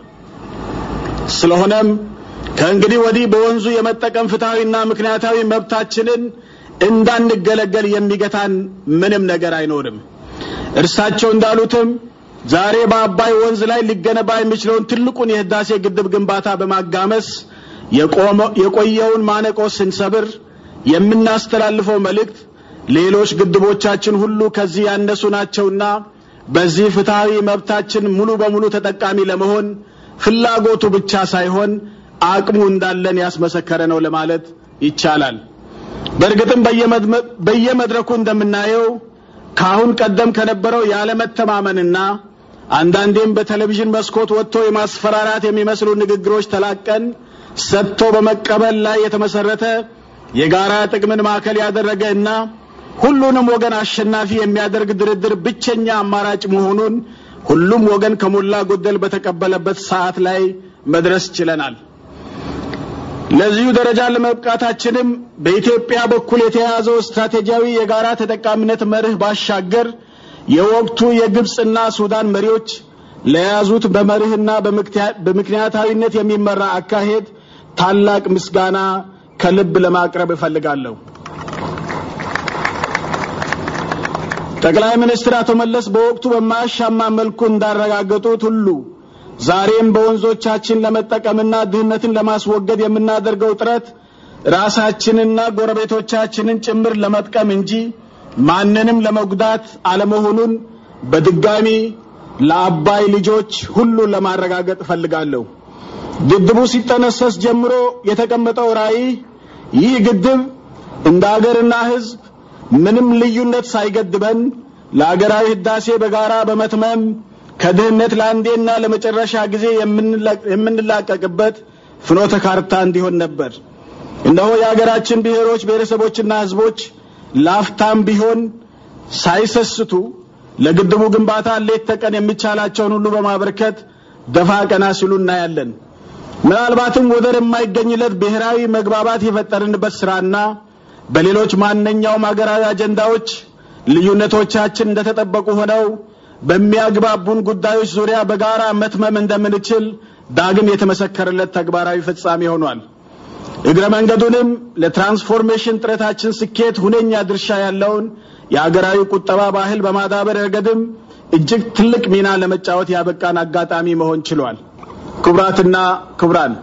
ስለሆነም ከእንግዲህ ወዲህ በወንዙ የመጠቀም ፍትሐዊና ምክንያታዊ መብታችንን እንዳንገለገል የሚገታን ምንም ነገር አይኖርም። እርሳቸው እንዳሉትም ዛሬ በአባይ ወንዝ ላይ ሊገነባ የሚችለውን ትልቁን የህዳሴ ግድብ ግንባታ በማጋመስ የቆየውን ማነቆ ስንሰብር የምናስተላልፈው መልእክት ሌሎች ግድቦቻችን ሁሉ ከዚህ ያነሱ ናቸውና በዚህ ፍትሐዊ መብታችን ሙሉ በሙሉ ተጠቃሚ ለመሆን ፍላጎቱ ብቻ ሳይሆን አቅሙ እንዳለን ያስመሰከረ ነው ለማለት ይቻላል። በእርግጥም በየመድረኩ እንደምናየው ከአሁን ቀደም ከነበረው ያለመተማመንና አንዳንዴም በቴሌቪዥን መስኮት ወጥቶ የማስፈራራት የሚመስሉ ንግግሮች ተላቀን ሰጥቶ በመቀበል ላይ የተመሰረተ የጋራ ጥቅምን ማዕከል ያደረገ እና ሁሉንም ወገን አሸናፊ የሚያደርግ ድርድር ብቸኛ አማራጭ መሆኑን ሁሉም ወገን ከሞላ ጎደል በተቀበለበት ሰዓት ላይ መድረስ ችለናል። ለዚሁ ደረጃ ለመብቃታችንም በኢትዮጵያ በኩል የተያዘው ስትራቴጂያዊ የጋራ ተጠቃሚነት መርህ ባሻገር የወቅቱ የግብፅና ሱዳን መሪዎች ለያዙት በመርህና በምክንያታዊነት የሚመራ አካሄድ ታላቅ ምስጋና ከልብ ለማቅረብ እፈልጋለሁ። ጠቅላይ ሚኒስትር አቶ መለስ በወቅቱ በማያሻማ መልኩ እንዳረጋገጡት ሁሉ ዛሬም በወንዞቻችን ለመጠቀምና ድህነትን ለማስወገድ የምናደርገው ጥረት ራሳችንና ጎረቤቶቻችንን ጭምር ለመጥቀም እንጂ ማንንም ለመጉዳት አለመሆኑን በድጋሚ ለአባይ ልጆች ሁሉ ለማረጋገጥ እፈልጋለሁ። ግድቡ ሲጠነሰስ ጀምሮ የተቀመጠው ራዕይ ይህ ግድብ እንደ አገርና ሕዝብ ምንም ልዩነት ሳይገድበን ለአገራዊ ህዳሴ በጋራ በመትመም ከድህነት ለአንዴና ለመጨረሻ ጊዜ የምንላቀቅበት ፍኖተ ካርታ እንዲሆን ነበር። እነሆ የሀገራችን ብሔሮች፣ ብሔረሰቦችና ህዝቦች ላፍታም ቢሆን ሳይሰስቱ ለግድቡ ግንባታ ሌት ተቀን የሚቻላቸውን ሁሉ በማበርከት ደፋ ቀና ሲሉ እናያለን። ምናልባትም ወደር የማይገኝለት ብሔራዊ መግባባት የፈጠርንበት ስራና በሌሎች ማንኛውም ሀገራዊ አጀንዳዎች ልዩነቶቻችን እንደተጠበቁ ሆነው በሚያግባቡን ጉዳዮች ዙሪያ በጋራ መትመም እንደምንችል ዳግም የተመሰከረለት ተግባራዊ ፍጻሜ ሆኗል። እግረ መንገዱንም ለትራንስፎርሜሽን ጥረታችን ስኬት ሁነኛ ድርሻ ያለውን የአገራዊ ቁጠባ ባህል በማዳበር ረገድም እጅግ ትልቅ ሚና ለመጫወት ያበቃን አጋጣሚ መሆን ችሏል። ክቡራትና ክቡራን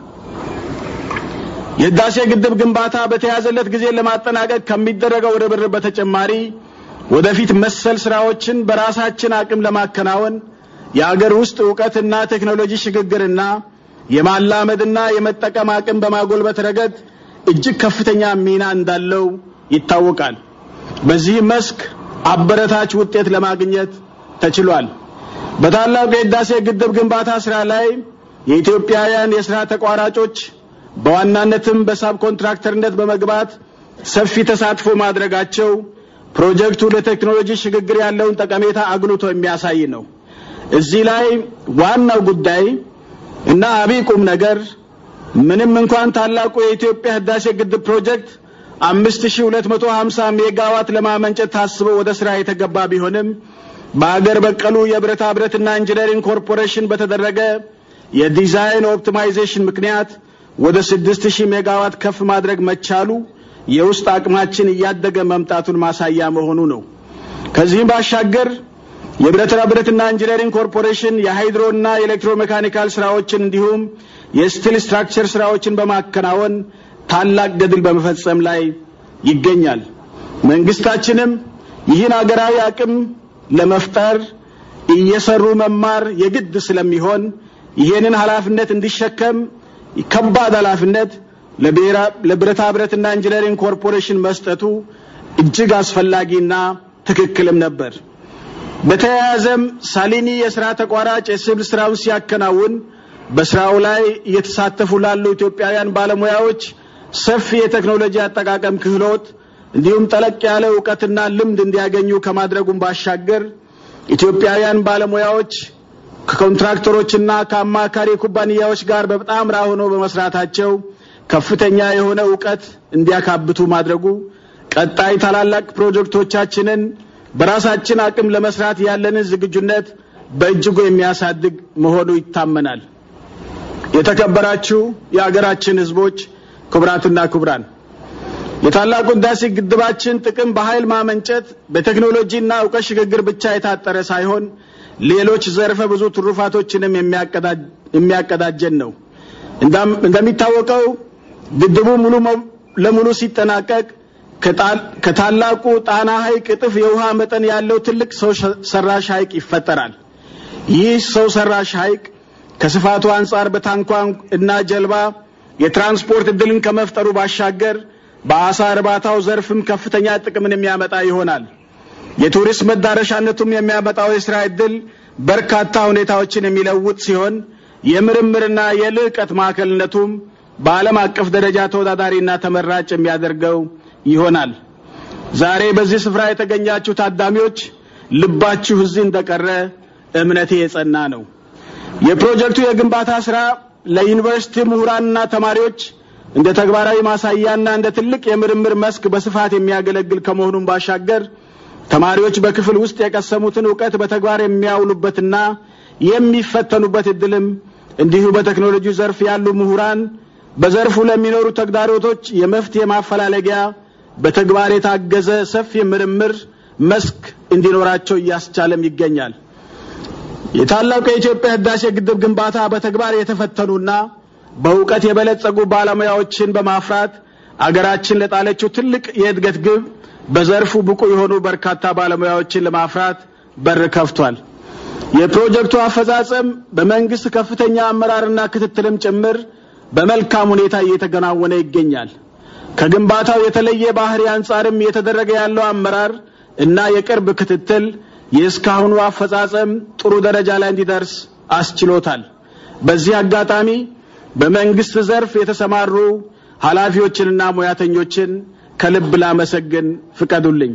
የህዳሴ ግድብ ግንባታ በተያዘለት ጊዜ ለማጠናቀቅ ከሚደረገው ርብርብ በተጨማሪ ወደፊት መሰል ስራዎችን በራሳችን አቅም ለማከናወን የአገር ውስጥ እውቀትና ቴክኖሎጂ ሽግግርና የማላመድና የመጠቀም አቅም በማጎልበት ረገድ እጅግ ከፍተኛ ሚና እንዳለው ይታወቃል። በዚህ መስክ አበረታች ውጤት ለማግኘት ተችሏል። በታላቁ የህዳሴ ግድብ ግንባታ ስራ ላይ የኢትዮጵያውያን የስራ ተቋራጮች በዋናነትም በሳብ ኮንትራክተርነት በመግባት ሰፊ ተሳትፎ ማድረጋቸው ፕሮጀክቱ ለቴክኖሎጂ ሽግግር ያለውን ጠቀሜታ አጉልቶ የሚያሳይ ነው። እዚህ ላይ ዋናው ጉዳይ እና አብይ ቁም ነገር ምንም እንኳን ታላቁ የኢትዮጵያ ህዳሴ ግድብ ፕሮጀክት 5250 ሜጋዋት ለማመንጨት ታስቦ ወደ ስራ የተገባ ቢሆንም በአገር በቀሉ የብረታ ብረትና ኢንጂነሪንግ ኮርፖሬሽን በተደረገ የዲዛይን ኦፕቲማይዜሽን ምክንያት ወደ 6000 ሜጋዋት ከፍ ማድረግ መቻሉ የውስጥ አቅማችን እያደገ መምጣቱን ማሳያ መሆኑ ነው። ከዚህም ባሻገር የብረታ ብረትና ኢንጂነሪንግ ኮርፖሬሽን የሃይድሮና የኤሌክትሮሜካኒካል ስራዎችን እንዲሁም የስቲል ስትራክቸር ስራዎችን በማከናወን ታላቅ ገድል በመፈጸም ላይ ይገኛል። መንግስታችንም ይህን አገራዊ አቅም ለመፍጠር እየሰሩ መማር የግድ ስለሚሆን ይህንን ኃላፊነት እንዲሸከም ከባድ ኃላፊነት ለብረታ ብረትና ኢንጂነሪንግ ኮርፖሬሽን መስጠቱ እጅግ አስፈላጊና ትክክልም ነበር። በተያያዘም ሳሊኒ የስራ ተቋራጭ የሲቪል ስራውን ሲያከናውን በስራው ላይ እየተሳተፉ ላሉ ኢትዮጵያውያን ባለሙያዎች ሰፊ የቴክኖሎጂ አጠቃቀም ክህሎት እንዲሁም ጠለቅ ያለ እውቀትና ልምድ እንዲያገኙ ከማድረጉም ባሻገር ኢትዮጵያውያን ባለሙያዎች ከኮንትራክተሮችና ከአማካሪ ኩባንያዎች ጋር በጣምራ ሆኖ በመስራታቸው ከፍተኛ የሆነ እውቀት እንዲያካብቱ ማድረጉ ቀጣይ ታላላቅ ፕሮጀክቶቻችንን በራሳችን አቅም ለመስራት ያለንን ዝግጁነት በእጅጉ የሚያሳድግ መሆኑ ይታመናል። የተከበራችሁ የአገራችን ሕዝቦች፣ ክቡራትና ክቡራን የታላቁ ህዳሴ ግድባችን ጥቅም በኃይል ማመንጨት በቴክኖሎጂና እውቀት ሽግግር ብቻ የታጠረ ሳይሆን ሌሎች ዘርፈ ብዙ ትሩፋቶችንም የሚያቀዳጀን ነው። እንደሚታወቀው ግድቡ ሙሉ ለሙሉ ሲጠናቀቅ ከታላቁ ጣና ሐይቅ እጥፍ የውሃ መጠን ያለው ትልቅ ሰው ሰራሽ ሐይቅ ይፈጠራል። ይህ ሰው ሰራሽ ሐይቅ ከስፋቱ አንጻር በታንኳ እና ጀልባ የትራንስፖርት እድልን ከመፍጠሩ ባሻገር በአሳ እርባታው ዘርፍም ከፍተኛ ጥቅምን የሚያመጣ ይሆናል። የቱሪስት መዳረሻነቱም የሚያመጣው የስራ እድል በርካታ ሁኔታዎችን የሚለውጥ ሲሆን የምርምርና የልዕቀት ማዕከልነቱም በዓለም አቀፍ ደረጃ ተወዳዳሪና ተመራጭ የሚያደርገው ይሆናል። ዛሬ በዚህ ስፍራ የተገኛችሁ ታዳሚዎች ልባችሁ እዚህ እንደቀረ እምነቴ የጸና ነው። የፕሮጀክቱ የግንባታ ስራ ለዩኒቨርሲቲ ምሁራንና ተማሪዎች እንደ ተግባራዊ ማሳያና እንደ ትልቅ የምርምር መስክ በስፋት የሚያገለግል ከመሆኑም ባሻገር ተማሪዎች በክፍል ውስጥ የቀሰሙትን እውቀት በተግባር የሚያውሉበትና የሚፈተኑበት እድልም እንዲሁ በቴክኖሎጂ ዘርፍ ያሉ ምሁራን በዘርፉ ለሚኖሩ ተግዳሮቶች የመፍትሄ ማፈላለጊያ በተግባር የታገዘ ሰፊ ምርምር መስክ እንዲኖራቸው እያስቻለም ይገኛል። የታላቁ የኢትዮጵያ ህዳሴ ግድብ ግንባታ በተግባር የተፈተኑና በእውቀት የበለጸጉ ባለሙያዎችን በማፍራት አገራችን ለጣለችው ትልቅ የእድገት ግብ በዘርፉ ብቁ የሆኑ በርካታ ባለሙያዎችን ለማፍራት በር ከፍቷል። የፕሮጀክቱ አፈጻጸም በመንግስት ከፍተኛ አመራርና ክትትልም ጭምር በመልካም ሁኔታ እየተከናወነ ይገኛል። ከግንባታው የተለየ ባህሪ አንጻርም እየተደረገ ያለው አመራር እና የቅርብ ክትትል የእስካሁኑ አፈጻጸም ጥሩ ደረጃ ላይ እንዲደርስ አስችሎታል። በዚህ አጋጣሚ በመንግስት ዘርፍ የተሰማሩ ኃላፊዎችንና ሙያተኞችን ከልብ ላመሰግን ፍቀዱልኝ።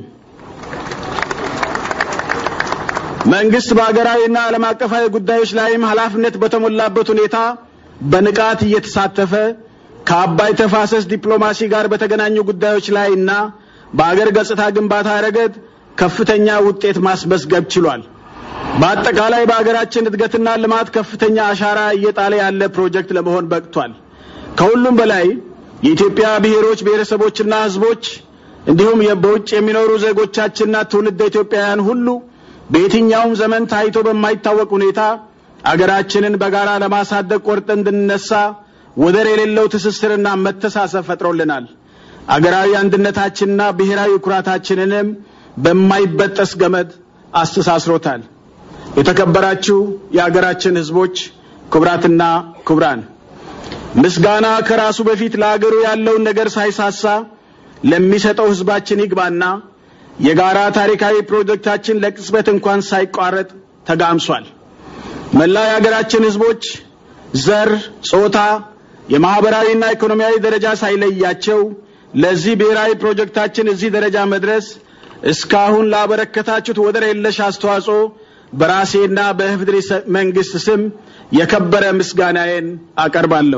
መንግስት በሀገራዊና ዓለም አቀፋዊ ጉዳዮች ላይም ኃላፊነት በተሞላበት ሁኔታ በንቃት እየተሳተፈ ከአባይ ተፋሰስ ዲፕሎማሲ ጋር በተገናኙ ጉዳዮች ላይ እና በአገር ገጽታ ግንባታ ረገድ ከፍተኛ ውጤት ማስመዝገብ ችሏል። በአጠቃላይ በሀገራችን እድገትና ልማት ከፍተኛ አሻራ እየጣለ ያለ ፕሮጀክት ለመሆን በቅቷል። ከሁሉም በላይ የኢትዮጵያ ብሔሮች ብሔረሰቦችና ሕዝቦች እንዲሁም በውጭ የሚኖሩ ዜጎቻችንና ትውልደ ኢትዮጵያውያን ሁሉ በየትኛውም ዘመን ታይቶ በማይታወቅ ሁኔታ አገራችንን በጋራ ለማሳደግ ቆርጠን እንድንነሳ ወደር የሌለው ትስስርና መተሳሰብ ፈጥሮልናል። አገራዊ አንድነታችንና ብሔራዊ ኩራታችንንም በማይበጠስ ገመድ አስተሳስሮታል። የተከበራችሁ የአገራችን ህዝቦች፣ ክቡራትና ክቡራን፣ ምስጋና ከራሱ በፊት ለአገሩ ያለውን ነገር ሳይሳሳ ለሚሰጠው ህዝባችን ይግባና የጋራ ታሪካዊ ፕሮጀክታችን ለቅጽበት እንኳን ሳይቋረጥ ተጋምሷል። መላ የሀገራችን ህዝቦች ዘር፣ ጾታ፣ የማህበራዊና ኢኮኖሚያዊ ደረጃ ሳይለያቸው ለዚህ ብሔራዊ ፕሮጀክታችን እዚህ ደረጃ መድረስ እስካሁን ላበረከታችሁት ወደር የለሽ አስተዋጽኦ በራሴና በኢፌዴሪ መንግስት ስም የከበረ ምስጋናዬን አቀርባለሁ።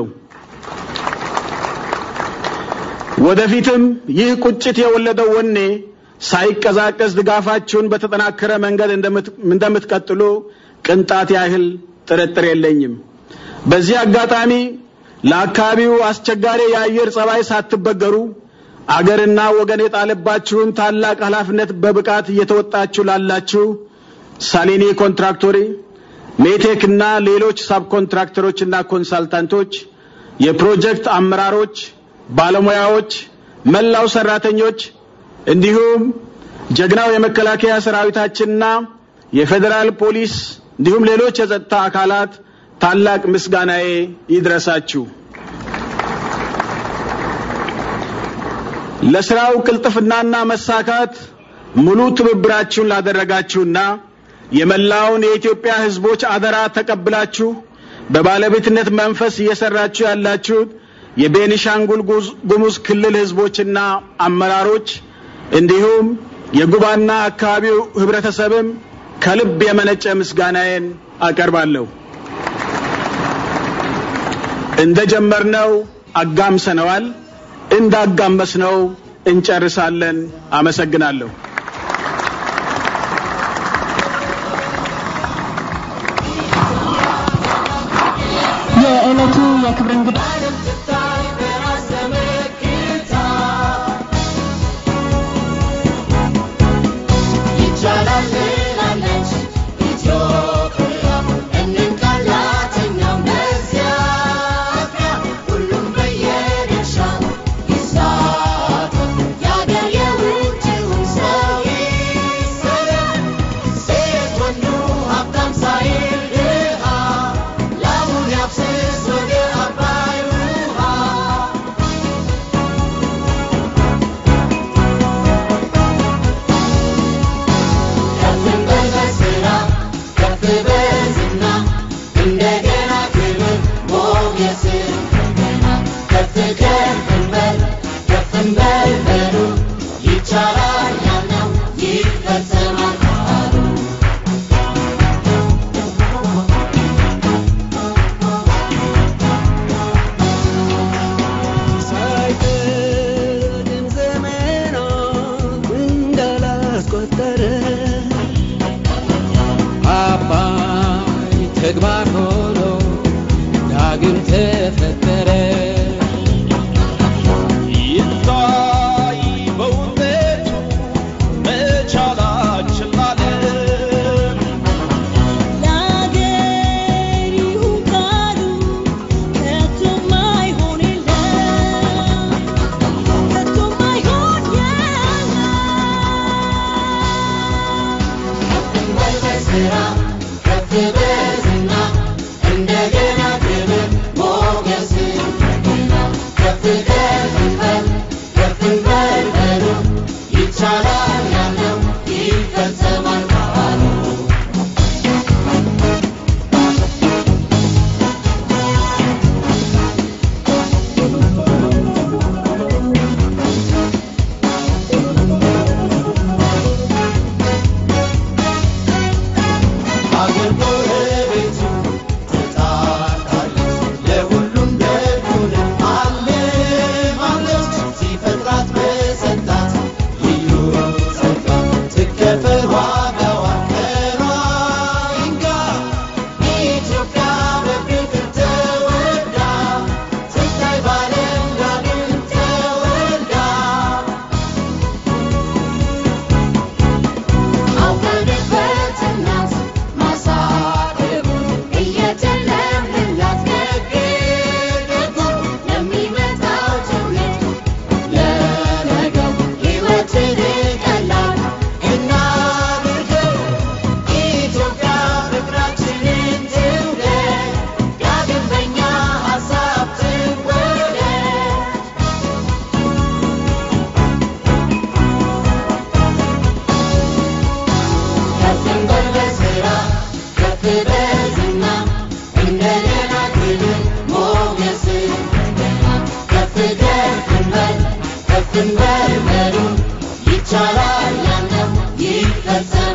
ወደፊትም ይህ ቁጭት የወለደው ወኔ ሳይቀዛቀዝ ድጋፋችሁን በተጠናከረ መንገድ እንደምትቀጥሉ ቅንጣት ያህል ጥርጥር የለኝም። በዚህ አጋጣሚ ለአካባቢው አስቸጋሪ የአየር ጸባይ ሳትበገሩ አገርና ወገን የጣለባችሁን ታላቅ ኃላፊነት በብቃት እየተወጣችሁ ላላችሁ ሳሊኒ ኮንትራክቶሪ፣ ሜቴክ እና ሌሎች ሳብ ኮንትራክተሮችና ኮንሳልታንቶች፣ የፕሮጀክት አመራሮች፣ ባለሙያዎች፣ መላው ሰራተኞች እንዲሁም ጀግናው የመከላከያ ሰራዊታችንና የፌዴራል ፖሊስ እንዲሁም ሌሎች የጸጥታ አካላት ታላቅ ምስጋናዬ ይድረሳችሁ። ለስራው ቅልጥፍናና መሳካት ሙሉ ትብብራችሁን ላደረጋችሁና የመላውን የኢትዮጵያ ሕዝቦች አደራ ተቀብላችሁ በባለቤትነት መንፈስ እየሰራችሁ ያላችሁት የቤኒሻንጉል ጉሙዝ ክልል ሕዝቦችና አመራሮች እንዲሁም የጉባና አካባቢው ህብረተሰብም ከልብ የመነጨ ምስጋናዬን አቀርባለሁ። እንደጀመርነው አጋምሰነዋል፣ እንዳጋመስነው እንጨርሳለን። አመሰግናለሁ። የዕለቱ የክብር እንግዳ ተግባር ሆኖ ዳግም ተፈጠረ። ይታይ በውበቱ መቻላችን ላለም ለአገር ይሁን ቃሉ ከቶም አይሆን የለም ከቶም አይሆን የለም ይቻላል ያለው ይፈጸማል